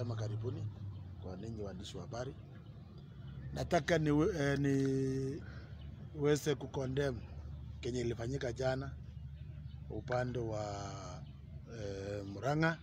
Sema karibuni kwa ninyi waandishi wa habari. Nataka ni, eh, niweze kukondem kenye ilifanyika jana upande wa eh, Murang'a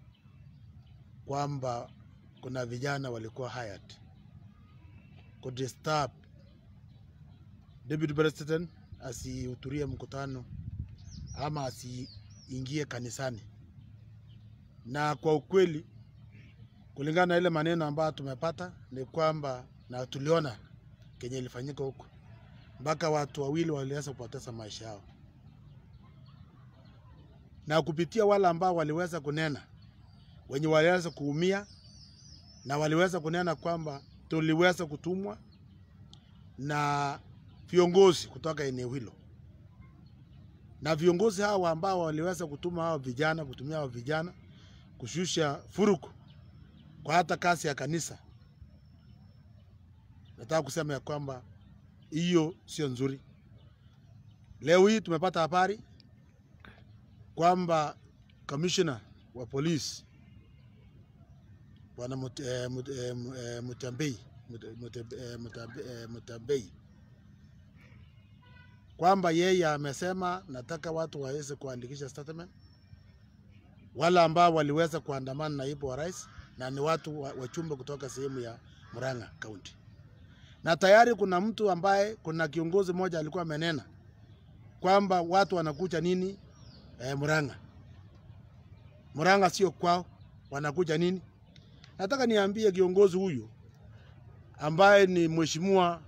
kwamba kuna vijana walikuwa hired kudisturb deputy president asihudhurie mkutano ama asiingie kanisani, na kwa ukweli kulingana na ile maneno ambayo tumepata ni kwamba na tuliona kenye ilifanyika huko, mpaka watu wawili waliweza kupoteza maisha yao, na kupitia wale ambao waliweza kunena, wenye waliweza kuumia na waliweza kunena kwamba tuliweza kutumwa na viongozi kutoka eneo hilo, na viongozi hawa ambao waliweza kutuma hao vijana kutumia hao vijana kushusha furuku kwa hata kasi ya kanisa. Nataka kusema ya kwamba hiyo sio nzuri. Leo hii tumepata habari kwamba kamishna wa polisi bwana Mut- eh, Mut- eh, Mu- eh, Mutambei Mut- Mut- eh, Mutambe- eh, Mutambei kwamba yeye amesema nataka watu waweze kuandikisha statement, wale ambao waliweza kuandamana na naibu wa rais na ni watu wa- wachumbe kutoka sehemu ya Murang'a County, na tayari kuna mtu ambaye, kuna kiongozi mmoja alikuwa amenena kwamba watu wanakuja nini eh, Murang'a. Murang'a sio kwao, wanakuja nini? Nataka niambie kiongozi huyu ambaye ni mheshimiwa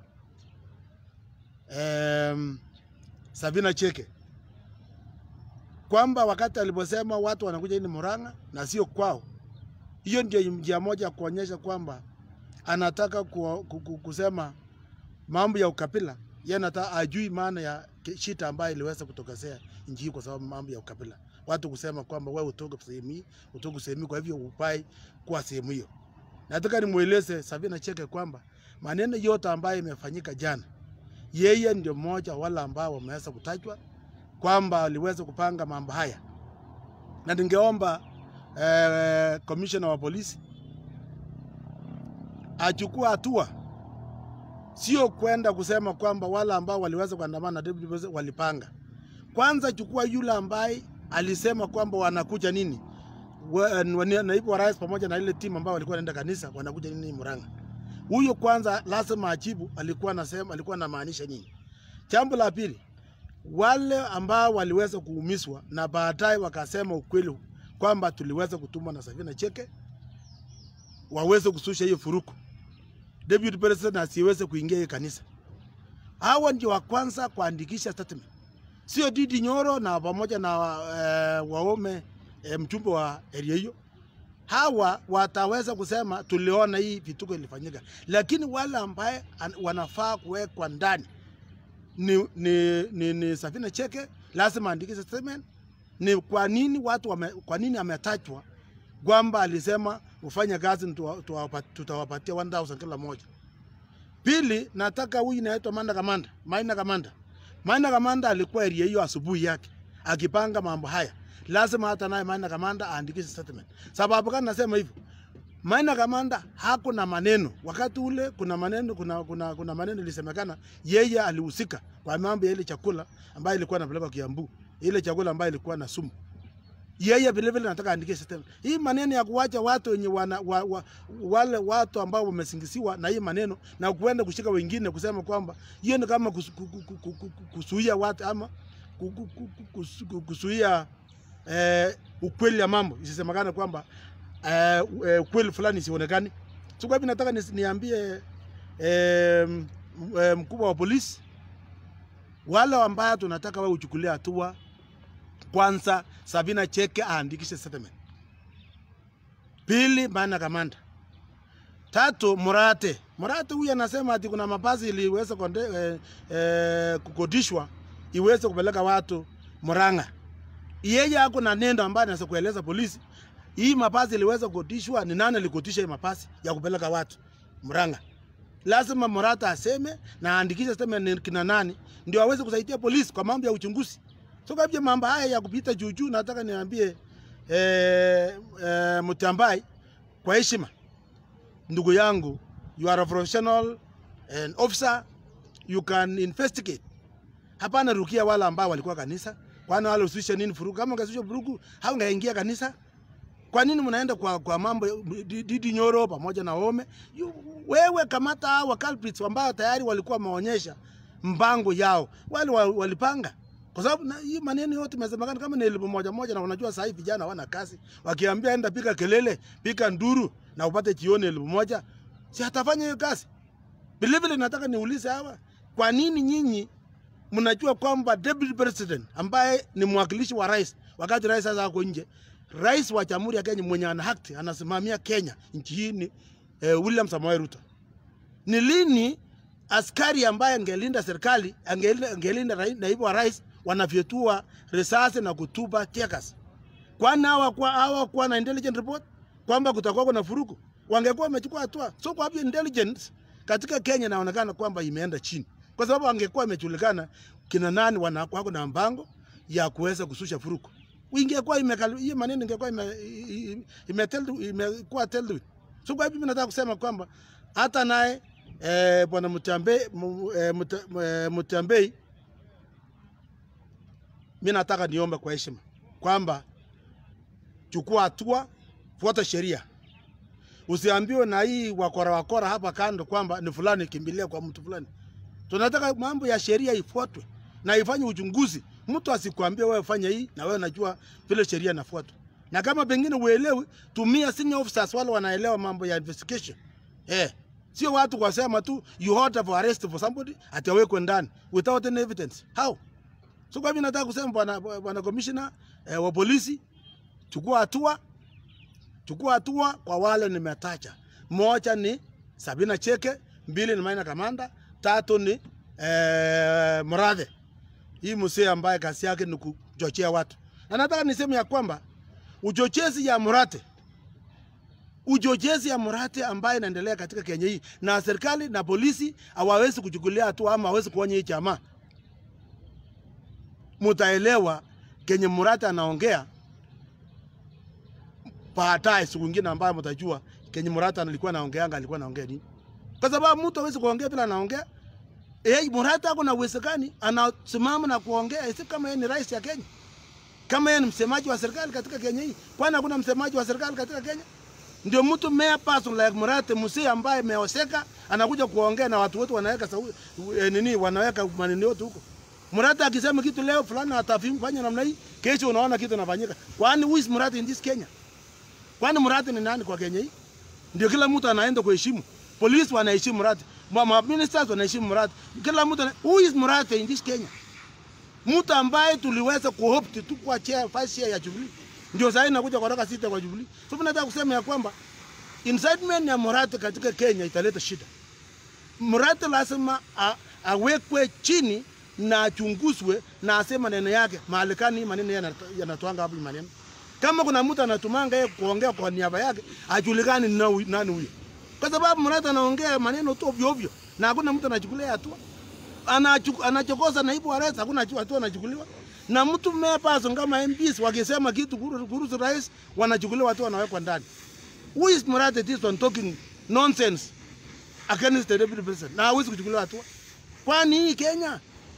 em, Sabina Cheke kwamba wakati aliposema watu wanakuja ini Murang'a na sio kwao, hiyo ndio njia moja ya kuonyesha kwamba anataka ku, ku, ku, kusema mambo ya ukabila. Yeye anataka ajui maana ya ki- shida ambayo iliweza kutokezea nchi hii kwa sababu mambo ya ukabila, watu kusema kwamba wewe utoke sehemu hii, utoke sehemu hii, kwa hivyo upai kuwa sehemu hiyo. Nataka nimweleze Sabina Cheke kwamba maneno yote ambayo imefanyika jana, yeye ndio mmoja wale ambao wameweza kutajwa kwamba aliweza kupanga mambo haya, na ningeomba eh, commissioner wa polisi achukua hatua, sio kwenda kusema kwamba wale ambao waliweza kuandamana na deputy president walipanga. Kwanza chukua yule ambaye alisema kwamba wanakuja nini wa- wa- naibu wa rais pamoja na ile timu ambao walikuwa wanaenda kanisa wanakuja nini Murang'a. Huyo kwanza lazima ajibu alikuwa anasema alikuwa anamaanisha nini. Jambo la pili, wale ambao waliweza kuumizwa na baadaye wakasema ukweli kwamba tuliweza kutumwa na Sabina Cheke waweze kususha hiyo furuku, deputy president asiweze kuingia hiyo kanisa. Hawa ndio wa kwanza kuandikisha statement, sio Didi Nyoro na pamoja na eh, Waume eh, mchumbe wa area hiyo. Hawa wataweza kusema tuliona hii vituko ilifanyika, lakini wale ambaye an- wanafaa kuwekwa ndani ni, ni, ni, ni Safina Cheke lazima aandikishe statement. Ni kwa nini watu wame, kwa nini ametajwa kwamba alisema ufanye kazi tuwa- tuwapa- tutawapatia 1000 kila moja. Pili, nataka huyu inaitwa Manda Kamanda, Maina Kamanda. Maina Kamanda alikuwa area hiyo asubuhi yake akipanga mambo haya, lazima hata naye Maina Kamanda aandikishe statement. Sababu gani nasema hivyo? Maina Kamanda hakuna maneno wakati ule, kuna maneno kuna, kuna, kuna maneno ilisemekana yeye alihusika kwa mambo ya ile chakula ambayo ilikuwa inapelekwa Kiambu, ile chakula ambayo ilikuwa na sumu. Yeye vile vile nataka aandike system. Hii maneno ya kuwacha watu wenye wana, wa, wa, wale watu ambao wamesingisiwa na hii maneno na kuenda kushika wengine kusema kwamba hiyo ni kama kus- ku- ku- ku- ku- ku- kuzuia watu ama ku- ku- ku- ku- kus- ku- kuzuia eh, ukweli ya mambo isisemekane kwamba eh, eh, ukweli fulani isionekane. So kwa hivyo nataka nis- niambie eh, m- eh, mkubwa wa polisi wale ambao tunataka wewe uchukulie hatua kwanza, Sabina Cheke aandikishe statement. Pili, Maina Kamanda. Tatu, Murate. Murate huyu anasema ati kuna mabasi iliweza konde, eh, eh, kukodishwa iweze kupeleka watu Murang'a. Yeye ako na nendo ambayo anaweza kueleza polisi hii mabasi iliweza kukodishwa, ni nani alikotisha hii mabasi ya kupeleka watu Murang'a. Lazima Murata aseme na aandikishe statement ni kina nani, ndio aweze kusaidia polisi kwa mambo ya uchunguzi. So kwa hivyo mambo haya ya kupita juu juu, nataka niambie eh, eh, Mutambai kwa heshima, ndugu yangu, you are a professional and officer, you can investigate. Hapana rukia wale ambao walikuwa kanisa, kwani wale usishe nini furugu? Kama ungesisha furugu, haungaingia kanisa. Kwa nini mnaenda kwa, kwa mambo Didi Nyoro pamoja na Ome? You, wewe kamata hawa culprits ambao tayari walikuwa wameonyesha mpango yao, wale wa- walipanga kwa sababu na hii maneno yote imesemekana kama ni elfu moja moja, na unajua sasa hivi vijana hawana kazi, wakiambia enda pika kelele, pika nduru na upate jioni elfu moja, si atafanya hiyo kazi? Vile vile nataka niulize hawa, kwa nini nyinyi mnajua kwamba deputy president ambaye ni mwakilishi wa rais, wakati rais sasa ako nje, rais wa jamhuri ya Kenya mwenye ana haki anasimamia Kenya nchi hii ni eh, William Samoei Ruto. Ni lini askari ambaye angelinda serikali angelinda, angelinda rai- naibu wa rais wanafyetua risasi na kutupa tear gas? Kwani hawakuwa hawakuwa na intelligence report kwamba kutakuwa kuna furuku? Wangekuwa wamechukua hatua. So kwa hivyo intelligence katika Kenya inaonekana kwamba imeenda chini, kwa sababu angekuwa imejulikana kina nani wana- wako na mpango ya kuweza kususha furuku, ingekuwa imekali hiyo maneno ingekuwa ime, ime, ime, imekuwa dealt with. So kwa hivyo mimi nataka kusema kwamba hata naye eh, bwana Mutambe mu- eh, Muta- eh, Mutambei, mimi nataka niombe kwa heshima kwamba chukua hatua, fuata sheria. Usiambiwe na hii wakora wakora hapa kando kwamba ni fulani kimbilia kwa mtu fulani. Tunataka mambo ya sheria ifuatwe na ifanye uchunguzi. Mtu asikwambie wewe fanya hii na wewe unajua vile sheria inafuatwa. Na kama pengine uelewi, tumia senior officers wale wanaelewa mambo ya investigation. Eh, sio watu wasema tu you order for arrest for somebody atawekwe ndani without any evidence. How? So kwa hivyo nataka kusema bwana bwana commissioner eh, wa polisi chukua hatua chukua hatua kwa wale nimetaja. Moja ni Sabina Cheke, mbili ni Maina Kamanda, tatu ni eh, Murathe. Hii msee ambaye kazi yake ni kuchochea watu, na nataka niseme ya kwamba uchochezi ya Murathe uchochezi ya Murathe ambaye inaendelea katika Kenya hii, na serikali na polisi hawawezi kuchukulia hatua ama hawezi kuonya hii jamaa, mutaelewa kenye Murathe anaongea baadaye siku nyingine ambayo mtajua kenye Murathe alikuwa anaongeanga alikuwa anaongea nini, kwa sababu mtu hawezi kuongea bila anaongea. Eh, Murathe ako na uwezekani anasimama na kuongea isi kama yeye ni rais ya Kenya, kama yeye ni msemaji wa serikali katika Kenya hii. Kwani hakuna msemaji wa serikali katika Kenya? Ndio mtu mayor person like Murathe msee ambaye ameoseka anakuja kuongea na watu wote wanaweka sau, eh, nini wanaweka maneno yote huko. Murathe akisema kitu leo fulani atafanya namna hii, kesho unaona kitu inafanyika. Kwani who is Murathe in this Kenya? Kwani Murathe ni nani kwa Kenya hii? Ndio kila mtu anaenda kuheshimu. Polisi wanaheshimu Murathe. Ma, ma ministers wanaheshimu Murathe. Kila mtu ana... who is Murathe in this Kenya? Mtu ambaye tuliweza kuhope tu kwa chair first chair ya Jubilee. Ndio sasa inakuja kutoka sita kwa Jubilee. So mimi nataka kusema ya kwamba incitement ya Murathe katika Kenya italeta shida. Murathe lazima a- awekwe chini na achunguzwe na aseme maneno yake mahali kani hii maneno yanat- yanatoanga hapo hii maneno. Kama kuna mtu anatumanga yeye kuongea kwa niaba yake, ajulikani ni nani nani huyo, kwa sababu Murathe anaongea maneno tu ovyo ovyo na hakuna mtu anachukulia hatua. Anachu- Anachokoza naibu wa rais, hakuna hatua hatua anachukuliwa na mtu mmea person kama MPs wakisema kitu kuhusu kuhusu rais, wanachukuliwa hatua, wanawekwa ndani. Who is Murathe this one talking nonsense against the deputy president na hawezi kuchukuliwa hatua? Kwani hii Kenya,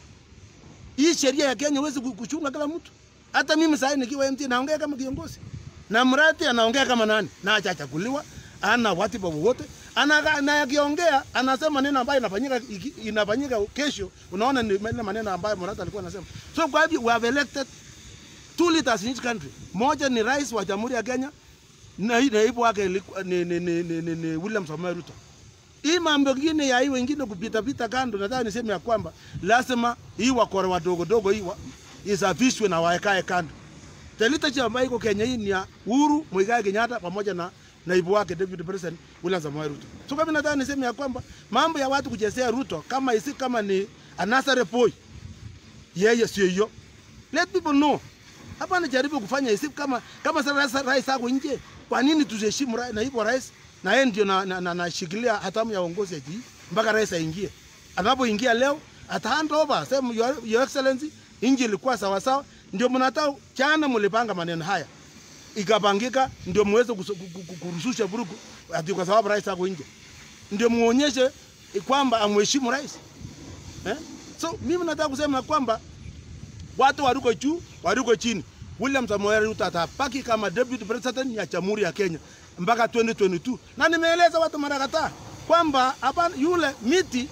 hii sheria ya Kenya huwezi kuchunga kila mtu. Hata mimi sasa nikiwa MT naongea kama kiongozi na Murathe anaongea kama nani, na hajachaguliwa, ana watiba wowote, ana na akiongea anasema neno ambayo inafanyika iki- inafanyika kesho, unaona ni ile maneno ambayo Murathe alikuwa anasema. So kwa hivyo we have elected two leaders in each country. Moja ni rais wa Jamhuri ya Kenya na hii naibu wake ilikuwa- ni, ni, ni, ni, ni, ni William Samoei Ruto. Hii mambo ingine ya hii wengine kupita pita kando, nataka niseme ya kwamba lazima hii wakora wadogo dogo hii wa, isafishwe na waekae kando. The leadership ambayo iko Kenya hii ni ya Uhuru Muigai Kenyatta pamoja na naibu wake Deputy President William Samoei Ruto. So kama nataka niseme ya kwamba mambo ya watu kuchezea Ruto kama isi kama ni another boy, yeye sio hiyo. Let people know. Hapa anajaribu kufanya isi kama kama sasa rais ako nje. Kwa nini tusiheshimu rai- naibu wa rais na yeye ndio na, na, na, nashikilia hatamu ya uongozi ya jii mpaka rais aingie. Anapoingia leo ata hand over sema your, your excellency, inji ilikuwa sawa sawa, ndio mnataka jana mlipanga maneno haya ikapangika, ndio muweze kusu- ku- ku- kurushusha vurugu ati kwa sababu rais ako nje, ndio muonyeshe kwamba amheshimu rais eh? So mimi nataka kusema kwamba watu waruko juu, waruko chini. William Samoei Ruto atabaki kama deputy president ya Jamhuri ya Kenya mpaka 2022 na nimeeleza watu mara kadhaa kwamba hapa yule miti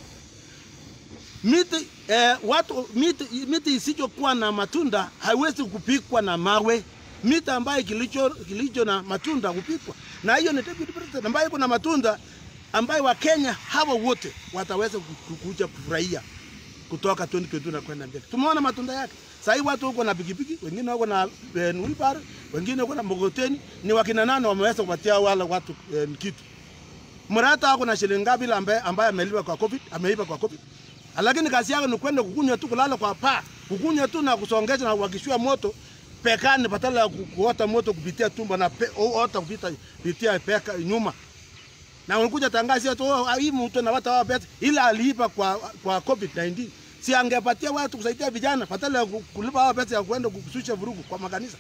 miti eh, watu miti, miti isichokuwa na matunda haiwezi kupikwa na mawe. Miti ambayo kilicho, kilicho na matunda hupikwa, na hiyo ni deputy president ambayo iko na matunda ambayo Wakenya hawa wote wataweza ku- ku- kuja kufurahia kutoka 2022 na kwenda mbele. Tumeona matunda yake. Sasa hivi watu wako na pikipiki, wengine wako na eh, wheelbarrow, wengine wako na mkokoteni. Ni wakina nane wameweza kupatia wale watu eh, kitu. Mrata ako na shilingi ngapi ile ambaye ambaye amelipa kwa COVID, ameipa kwa COVID. Lakini kazi yake ni kwenda kukunywa tu, kulala kwa paa, kukunywa tu na kusongesha na kuwakishia moto pekani, badala ya ku- kuota moto kupitia tumbo na pe, o- ota kupita kupitia peka nyuma na unakuja tangazo tu oh, hii mtu na watu hawa pesa ila aliipa kwa kwa COVID 19 si angepatia watu kusaidia vijana badala ya ku- kulipa hawa pesa ya kwenda kushusha vurugu kwa makanisa.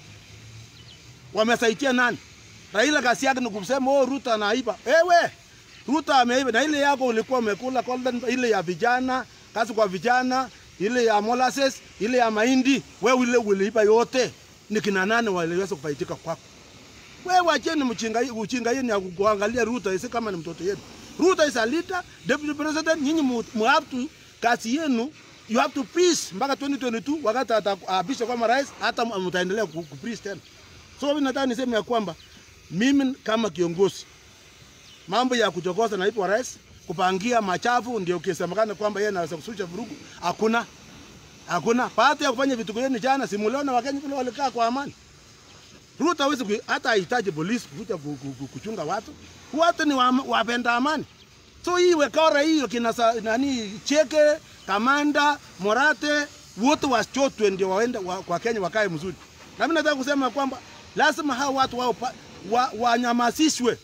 Wamesaidia nani? Raila kazi yake ni kusema oh, Ruto anaiba. Ewe Ruto ameiba, na ile yako ulikuwa umekula golden, ile ya vijana, kazi kwa vijana, ile ya molasses, ile ya mahindi, wewe ile uliiba yote. Ni kina nani waliweza kufaidika kwako? Wewe wacheni mchinga uchinga yenu ya kuangalia Ruto isi kama ni mtoto yenu. Ruto is a leader, deputy president, nyinyi mu mu have to kazi yenu you have to preach mpaka 2022 wakati ataapisha kama rais, hata mtaendelea ku ku preach tena. So mimi nataka niseme ya kwamba mimi kama kiongozi mambo ya kuchokoza naibu wa rais kupangia machafu ndio kisemekana kwamba yeye anaweza kususha vurugu, hakuna hakuna. Baada ya kufanya vitu vyenu jana, simuliona Wakenya vile walikaa kwa amani. Ruto hawezi ku- hata hahitaji polisi kuja ku- ku- ku- kuchunga watu. Watu ni wa- wapenda amani. So hii wekora hiyo kina sa- nani Cheke, Kamanda, Morate wote wachotwe ndio waende wa, kwa Kenya wakae mzuri. Na mimi nataka kusema kwamba lazima hao watu wao pa- wa- wanyamasishwe.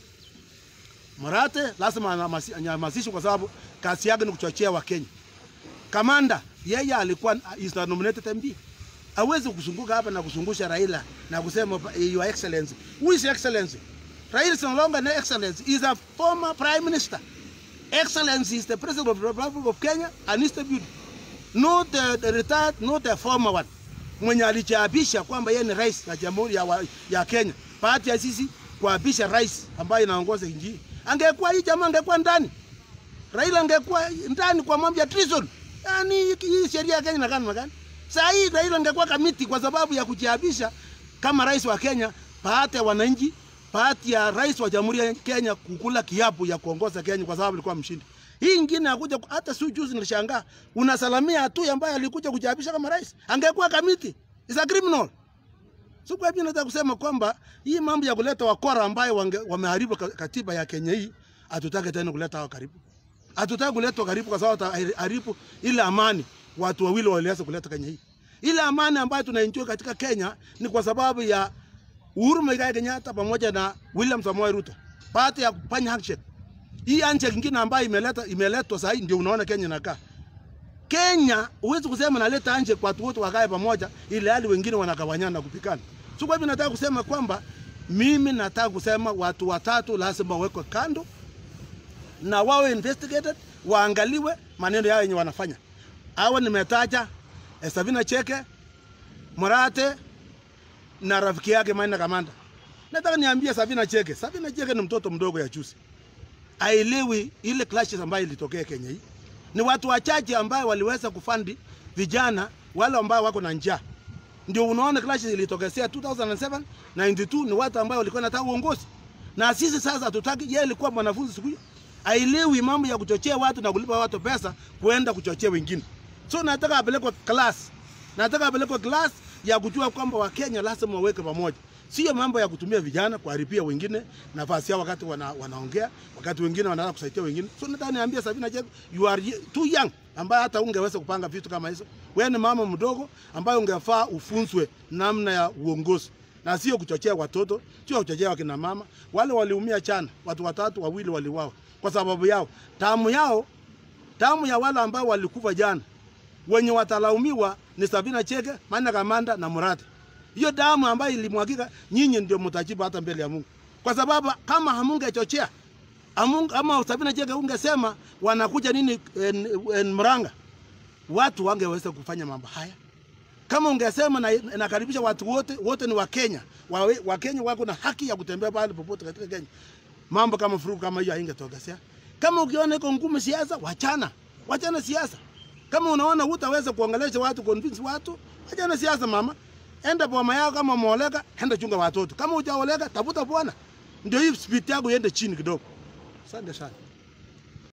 Morate lazima anyamasi- anyamazishwe kwa sababu kazi yake ni kuchochea Wakenya. Kamanda yeye alikuwa is a nominated MP. Hawezi kuzunguka hapa na kuzungusha Raila na kusema your excellency. Who is excellency? Raila is no longer an excellency. He is a former prime minister. Excellency is the president of the Republic of Kenya and is the beauty. Not the, the retired, not the former one. Mwenye alichapisha kwamba yeye ni rais wa jamhuri ya, wa- ya Kenya. Bahati ya sisi kuapisha rais ambaye inaongoza nchi. Angekuwa hii jamaa angekuwa ndani. Raila angekuwa ndani kwa mambo ya treason. Yaani hii sheria ya Kenya inakaa namna gani? Saa hii Raila angekuwa kamiti kwa sababu ya kujiapisha kama rais wa Kenya, bahati ya wananchi, bahati ya rais wa Jamhuri ya Kenya kukula kiapo ya kuongoza Kenya kwa sababu alikuwa mshindi. Hii ingine akuja hata si juzi nilishangaa. Unasalamia tu ambaye alikuja kujiapisha kama rais. Angekuwa kamiti. Is a criminal. So kwa hivyo nataka kusema kwamba hii mambo ya kuleta wakora ambayo wange- wameharibu ka- katiba ya Kenya hii, hatutaki tena kuleta hao karibu. Hatutaki kuletwa karibu kwa sababu wataharibu ile amani watu wawili waliweza kuleta Kenya hii. Ile amani ambayo tunaenjoy katika Kenya ni kwa sababu ya Uhuru Muigai Kenyatta pamoja na William Samoei Ruto. Baada ya kufanya handshake. Hii handshake nyingine ambayo imeleta imeletwa sasa ndio unaona Kenya inakaa. Kenya huwezi kusema naleta anje kwa watu wote wakae pamoja ili hali wengine wanagawanyana na kupikana. So kwa hivyo nataka kusema kwamba mimi nataka kusema watu watatu lazima wawekwe kando na wawe investigated, waangaliwe maneno yao yenye wanafanya. Hawa nimetaja eh, Sabina Cheke, Morate na rafiki yake Maina Kamanda. Nataka niambie Sabina Cheke, Sabina Cheke ni mtoto mdogo ya juzi, aelewi ile clashes ambayo ilitokea Kenya hii. Ni watu wachache ambao waliweza kufandi vijana wale ambao wako na njaa. Ndio unaona clashes ilitokezea 2007 92 ni watu ambao walikuwa wanataka uongozi. Na sisi sasa hatutaki, yeye alikuwa mwanafunzi siku hiyo. Aelewi mambo ya kuchochea watu na kulipa watu pesa kuenda kuchochea wengine. So nataka apelekwe class. Nataka apelekwe class ya kujua kwamba Wakenya lazima waweke pamoja. Sio mambo ya kutumia vijana kuharibia wengine nafasi yao wakati wana, wanaongea, wakati wengine wanataka kusaidia wengine. So nataka niambie Sabina Chege, you are ye- too young ambaye hata ungeweza kupanga vitu kama hizo. Wewe ni mama mdogo ambaye ungefaa ufunzwe namna ya uongozi na sio kuchochea watoto, sio kuchochea wakina mama. Wale waliumia chana, watu watatu wawili waliuawa kwa sababu yao. Damu yao, damu ya wale ambao walikufa jana wenye watalaumiwa ni Sabina Chege, Maina Kamanda na Murati. Hiyo damu ambayo ilimwagika, nyinyi ndio mtajibu hata mbele ya Mungu, kwa sababu kama hamungechochea amungu, ama Sabina Chege ungesema wanakuja nini en, en, Murang'a, watu wangeweza kufanya mambo haya. Kama ungesema na nakaribisha watu wote, wote ni Wakenya, Wawe- Wakenya wako na haki ya kutembea pale popote katika Kenya, mambo kama furugu kama hiyo haingetokea. Kama ukiona iko ngumu siasa, wachana, wachana siasa. Kama unaona hutaweza kuongelesha watu, convince watu, wachana siasa mama. Enda boma yako, kama umeoleka, enda chunga watoto. Kama hujaoleka, tafuta bwana, ndio hii speed yako iende chini kidogo. Asante sana.